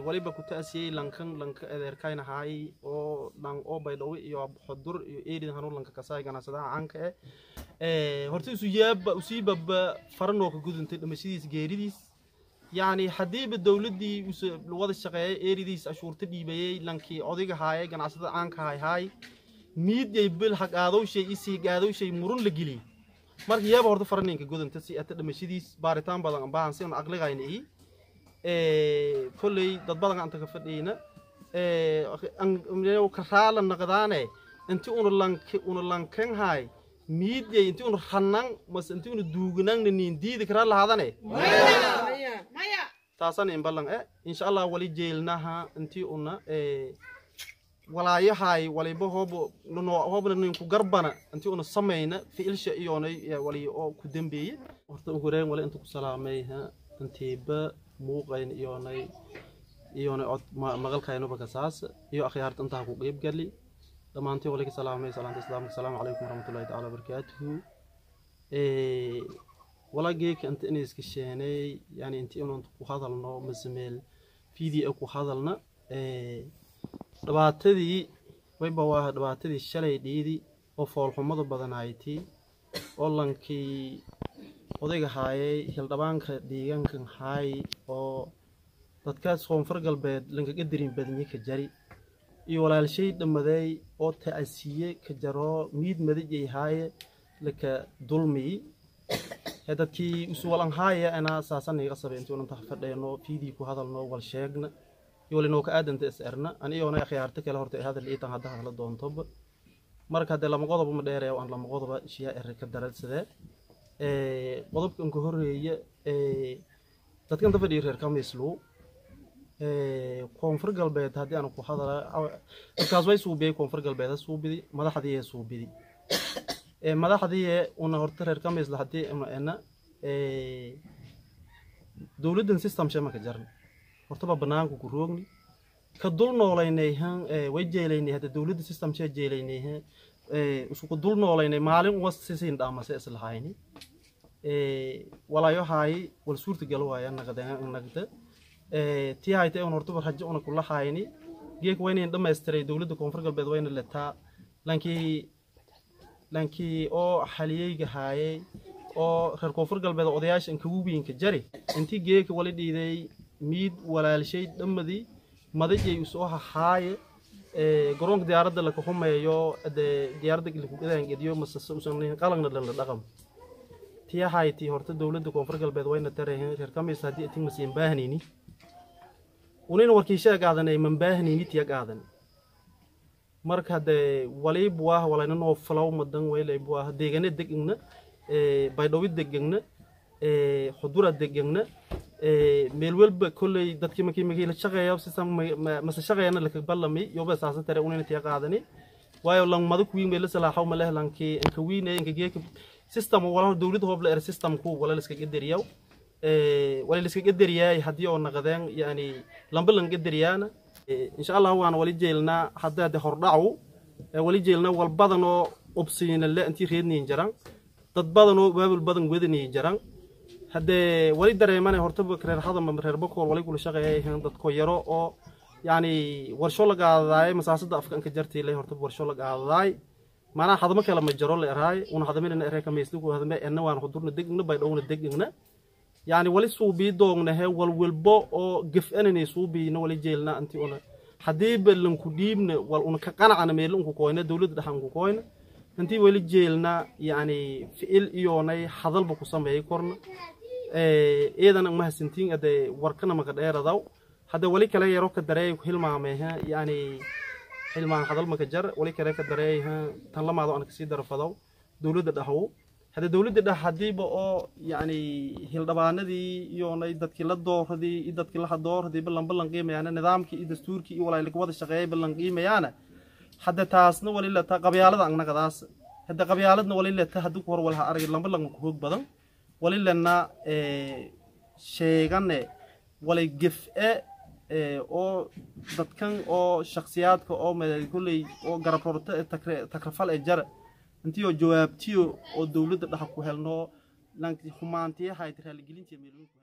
waliba ku ta'asiyey lankan lanka adeerkayna haay oo dhan oo baydhawe iyo xodur iyo eerid hanuun lanka kasaay ganacsadaha caanka eh horta isu yaaba usiibaba faranoo ka gudantay dhimashadiis geeridiis yacni haddiiba dowladdii use wada shaqeeyay eeridiis ashuurta dhiibayey lankii odayga haayay ganacsada caanka haay haay miidyay bil haqaadowshay isii gaadowshay murun la geliyey marka yaaba horta faraninka gudanta si ata dhimashadiis baaritaan badan baahan si una aqligayna ihi kolley dad badan anta ka fadhiyna karaala naqdaane inti una lank una lankan haay miidyay inti una rannan mas inti una duuganangna niin diidi karaa lahaadane taasana in ballan e insha allah wali jeelnaha inti una walaayahay waliba hoobo hoobna ninku garbana inti una samayna ficilsha iyoonay wali oo ku dambeeye horta ugu horeen wali inta ku salaamay intiiba muuqayn iyoonay iyoonay cod maqalkaynuba kasaas iyo akhyaarta intaa ku qeyb gali dhammaantii wali ka salaamay salaanta islaamka asalaamu calaykum waraxmatullahi tacaala wabarakaatuhu walageeka inta inay iska sheenay yani inti inaan ku hadalno masameel video ku hadalna dhibaatadii wayba waa dhibaatadii shalay dhiidi oo foolxumada badanayti oo lankii odayga haayay hildhabaanka deegaankan haay oo dadkaas koonfur galbeed lankaga darin badanye ka jari iyo walaalshay dhammaday oo ta'asiye ka jaro miid madajay haaye laka dulmiyi ee dadkii usuwalan haaya anaa saasaniga sabay intii unanta fadheeno fiidii ku hadalno wal sheegna iyo walinoo ka aadanta is erna an iyoona akhyaarta kale horta hadal iitan hadda hadla doontoba marka haddee lama qodoba ma dheeraya aan lama qodoba shiyaa ere ka daradsadee qodobkan ka horeeya dadkan ta fadhiya reer kamislu koonfur galbeed haddii aan ku hadala dadkaas way suubiyey koonfur galbeed ha suubidi madaxdii ee suubidi madaxdii una horta reer kamisla haddii una ena dowladdan system shema ka jarna hortaba banaanku ku roogni ka dul noolaynay han way jeelaynay hadda dowladda system shee jeelaynay han isku dul noolaynay maalin uga sisiin dhaamase islahayni walaayo haayi wal suurta gal waaya nagda nagda tii hayta un hortaba rajo una kula hayni geek waynayn dhamaystiray dowladda koonfur galbeed wayna letaa lankii lankii oo xaliyeyga haayay oo reer koonfur galbeed odayaasha inkagu wiinka jari intii geeka wali dhiiday miid walaalshay dhammadii madajay usoo hahaaye garoonka diyaaradda laka humeeyo dee diyaaradda lakugadaangediyo masase usan qalagna dhanla dhaqam tii hayti horta dowladda koonfur galbeed wayna tarahen reer kamis haddii atin masiin baahnayni unina warkiishaa qaadanay man baahnayni tiya qaadan marka dee waliib waa walayna noo falaw madan waylayb waa deegane degna baydhawi degegna xudura degegna meel walba kolley dadkii markii markii la shaqeeya sistem mase shaqeeyana laka ballami yoba saasa tare unina tiya qaadani waayo lang madu kuwiin bay la salaaxaw ma leh lankii inka wiin ee inka geeka system wala dowladda hoob la er system ku wala liska gadariyaw wala liska gadariyaay haddii oo naqdeen yani lamba lan gadariyaana insha allah waan wali jeelnaa hadda de hordhacu wali jeelnaa wal badan oo obsiina le intii reedniin jaran dad badan oo baabul badan wedaniin jaran haddee wali dareemane hortaba reer hadama reer bakool wali kula shaqeeya dadko yaro oo yani warsho la qaadadaay masaasada afka inka jartiile hortaba warsho la qaadadaay maanaa hadama kale ma jaro la eraay una hadaminana eree kamaysliku hadame ena waan hudurna degna baydhowna degna yani wali suubii doognahe walwalbo oo gef-anani suubiina wali jeelna inti una haddii balanku dhiibna wal una ka qanacana meelo unku koyna dowladda dhaxa unku koyna intii wali jeelna yani ficil iyoonay hadalba ku sameeyay korna iidana mahasantiin ade warkana maka dheeradaw hadda wali kale yaro ka dareey hilmaameha yani hilmaan hadal maka jar wali kale ka dareeyha tan lamaado aan kasii darfadow dowladda dhaxow hadda dowladda dhax haddiiba oo yani hildhabaanadii iyoonay dadkii la dooradii iyo dadkii la hadooradii ballan ballan qiimayaana nidaamkii iyo dastuurkii iyo walaalika wada shaqeeyay ballan qiimayaana hadda taasna wali leta qabyaalada angnaqadaas hadda qabyaaladna wali leta haddi ku hor walha arag lamba lanka ku hoog badan wali lena sheegane wali gef-e oo dadkan oo shaksiyaadka oo kulley oo garab rorto ee takrafal ee jara intii oo jawaabtiyo oo dowladda dhaxa ku helno humaantiyahayd raaligelintiya meelooyinku